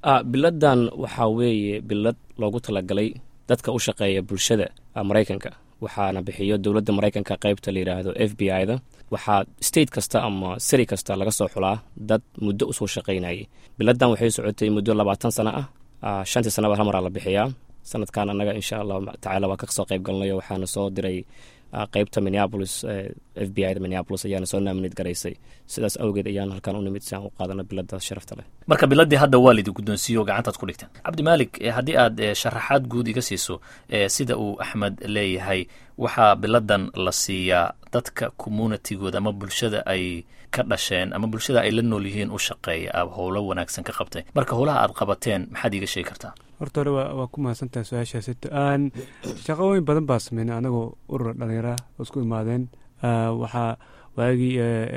biladan waxaa weeye bilad loogu talagalay dadka u shaqeeya bulshada maraykanka waxaana bixiyo dowladda maraykanka qaybta la yidhaahdo f b i da waxaa state kasta ama siri kasta laga soo xulaa dad muddo usoo shaqaynayay biladan waxay socotay muddo labaatan sano ah shantii sanaba hal maraa la bixiyaa sanadkan annaga insha allahu tacaala waa kasoo qayb galnayo waxaana soo diray qaybta minneapolis f b i da minneapolis ayaana soo naaminid garaysay sidaas awgeed ayaan halkan u nimid si aan u qaadano bilada sharafta leh marka biladii hadda waa lidi guddoonsiiyo gacantaad ku dhigteen cabdimaalik haddii aad sharaxaad guud iga siiso sida uu axmed leeyahay waxaa biladan la siiyaa dadka communitigooda ama bulshada ay ka dhasheen ama bulshada ay la nool yihiin u shaqeeya a howlo wanaagsan ka qabtay marka howlaha aad qabateen maxaad iiga sheegi kartaa horta hore waa ku mahadsantahay su-aashaas aan shaqooyin badan baa sameynay anagoo urura dhallinyaraha oo isku imaadeen waxaa waagii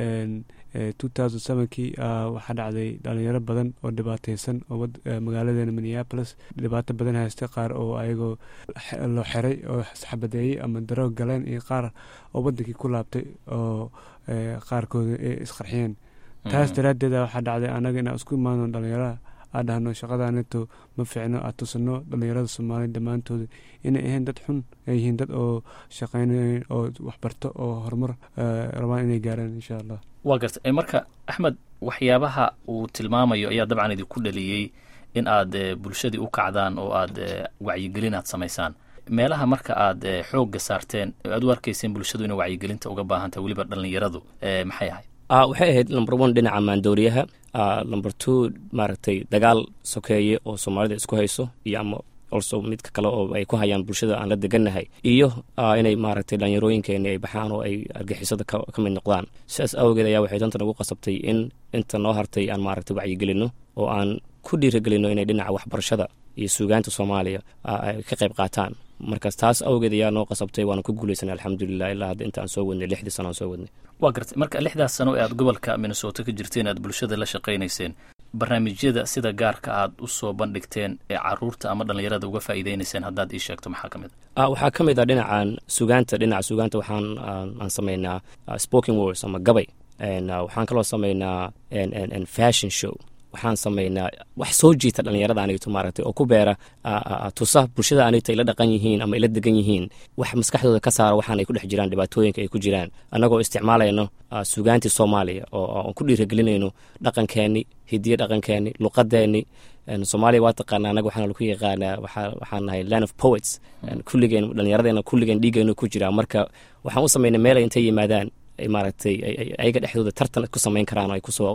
two thousand sevenkii waxaa dhacday dhalinyaro badan oo dhibaateysan oo magaaladeena minneapolis dhibaato badan haystay qaar oo ayagoo loo xiray oo xabadeeyey ama daroog galeen iyo qaar oo wadankii ku laabtay oo qaarkooda ay isqarxiyeen taas daraaddeeda waxaa dhacday anaga inaan isku imaano dhalinyaraha aa dhahno shaqadaanito ma ficno aad tusano dhallinyarada soomaaliya dhammaantooda inay ahayn dad xun ay yihiin dad oo shaqaynayn oo waxbarto oo horumar rabaan inay gaaraan insha allah waa garta marka axmed waxyaabaha uu tilmaamayo ayaa dabcan idinku dhaliyey in aad bulshadii u kacdaan oo aad wacyigelin aad samaysaan meelaha marka aad xoogga saarteen aad u arkayseen bulshadu inay wacyigelinta uga baahantahay weliba dhallinyaradu maxay ahayd waxay ahayd number one dhinaca maandooriyaha number two maaragtay dagaal sokeeye oo soomaalida isku hayso iyo ama also midka kale oo ay ku hayaan bulshada aan la degannahay iyo inay maaragtay dhalinyarooyinkeeni ay baxaan oo ay argixisada ka mid noqdaan sidaas awgeed ayaa waxay danta nagu qasabtay in inta noo hartay aan maaragtay wacyigelinno oo aan ku dhiiragelinno inay dhinaca waxbarashada iyo suugaanta soomaaliya ay ka qayb qaataan markaas taas awgeed ayaa noo qasabtay waana ku guulaysanay alxamdulilah ilaa hadda inta aan soo wadnay lixdii sano aan soo wadnay waa gartay marka lixdaas sano ee aad gobolka minnesota ka jirteen aad bulshada la shaqaynayseen barnaamijyada sida gaarka aad u soo bandhigteen ee caruurta ama dhallinyarada uga faa'iideynayseen haddaad ii sheegto maxaa ka mid a waxaa ka mid ah dhinacan sugaanta dhinaca sugaanta waxaan aan samaynaa spoking wors ama gabay waxaan kaloo samaynaa fashion show waxaan samaynaa wax soo jiita dhallinyarada anigto maaragtay oo ku beera tusa bulshada anigto ay la dhaqan yihiin ama ay la degan yihiin wax maskaxdooda ka saara waxaan ay ku dhex jiraan dhibaatooyinka ay ku jiraan annagoo isticmaalayno sugaantii soomaaliya oo aan ku dhiiragelinayno dhaqankeenni hidiyo dhaqankeenni luqadeenni soomaaliya waa taqaana anaga waxaana lagu yaqaanaa waxaan nahay land of poets kulligeen dhallinyaradeena kulligeen dhiigeenu ku jiraa marka waxaan u samaynay meel ay intay yimaadaan maaragtay ayaga dhexdooda tartan ku samayn karaan ay kusoo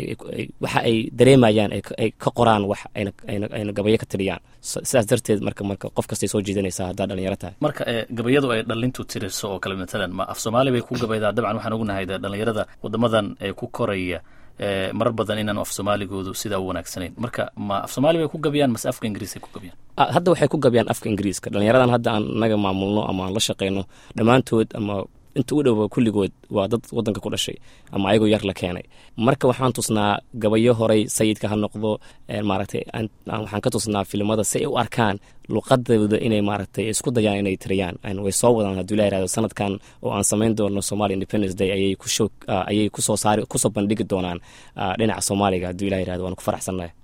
waxa ay dareemayaan ay ka qoraan wax ayna gabayo ka tiriyaan sidaas darteed marka marka qof kastay soo jiidanaysaa haddaa dhalinyaro tahay marka gabayadu ay dhalintu tiriso oo kale matalan ma af soomaali bay ku gabaydaa dabcan waxaan ognahay dhalinyarada wadamadan ee ku koraya marar badan inaan af soomaaligoodu sidaa u wanaagsanayn marka ma af soomaali bay ku gabayaan mase afka ingiriis ay ku gabayaan hadda waxay ku gabayaan afka ingiriiska dhalinyaradan hadda aan naga maamulno ama aan la shaqeyno dhammaantood ama inta u dhowa kulligood waa dad wadanka ku dhashay ama ayagoo yar la keenay marka waxaan tusnaa gabayo horay sayidka ha noqdo maaragtay waxaan ka tusnaa filimada si ay u arkaan luqadooda inay maaragtay isku dayaan inay tiriyaan way soo wadaan hadduu la yirahdo sanadkan oo aan samayn doono somalia independence day ayay ku ayay kusoo saari kusoo bandhigi doonaan dhinaca soomaaliga hadduu ilah yirahdo waan ku faraxsannahay